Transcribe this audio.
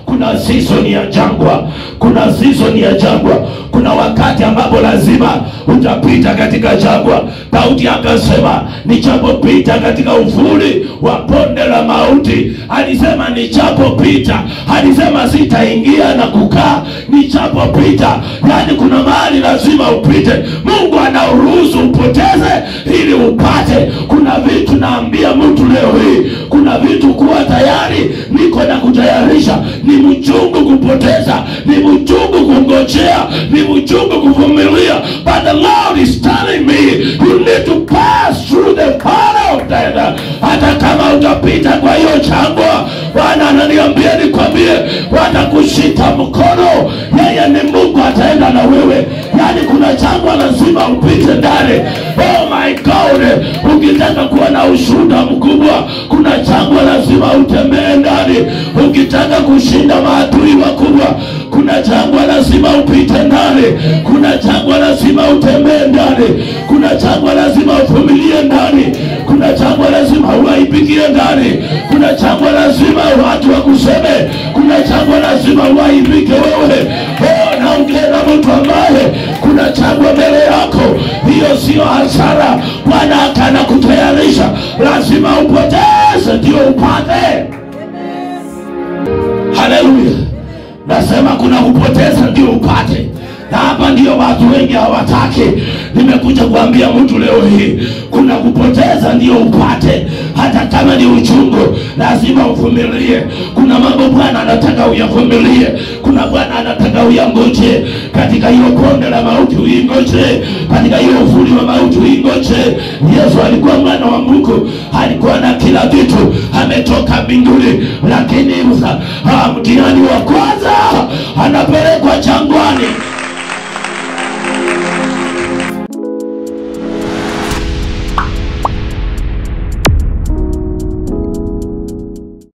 kuna season ya jangwa kuna season ya jangwa kuna wakati ambapo lazima utapita katika jangwa daudi akasema nichapopita katika uvuli wa bonde la mauti alisema nichapopita alisema sitaingia na kukaa nichapopita yani kuna mahali lazima upite mungu anauruhusu upoteze ili upate kuna vitu naambia mtu leo hii kuna vitu kuwa tayari niko na kutayarisha ni mchungu kupoteza ni mchungu kungojea ni mchungu kuvumilia but the lord is telling me you need to pass through the fire of death hata kama utapita kwa hiyo jangwa bwana ananiambia nikwambie watakushika mkono yeye ni mungu ataenda na wewe yani kuna jangwa lazima upite ndani oh my god ukitaka kuwa na ushuhuda mkubwa kuna jangwa lazima utembee ndani ukitaka kushinda maadui wakubwa kuna jangwa lazima upite ndani kuna jangwa lazima utembee ndani kuna jangwa lazima uvumilie ndani kuna jangwa lazima uwaipigie ndani kuna jangwa lazima watu wakuseme kuna jangwa lazima uwaipike wewe oh, naongea na mtu ambaye kuna jangwa mbele yako hiyo sio hasara bwana akana kutayarisha lazima upoteze ndio upate haleluya nasema kuna kupoteza ndio upate na hapa ndio watu wengi hawataki nimekuja kuambia mtu leo hii kuna kupoteza ndio upate hata kama ni uchungu lazima uvumilie kuna mambo bwana anataka uyavumilie kuna bwana anataka uyangoje katika hiyo bonde la mauti uingoje katika hiyo uvuli wa mauti uingoje yesu alikuwa mwana wa mungu alikuwa na kila vitu ametoka mbinguni lakini ah, mtihani wa kwanza anapelekwa jangwani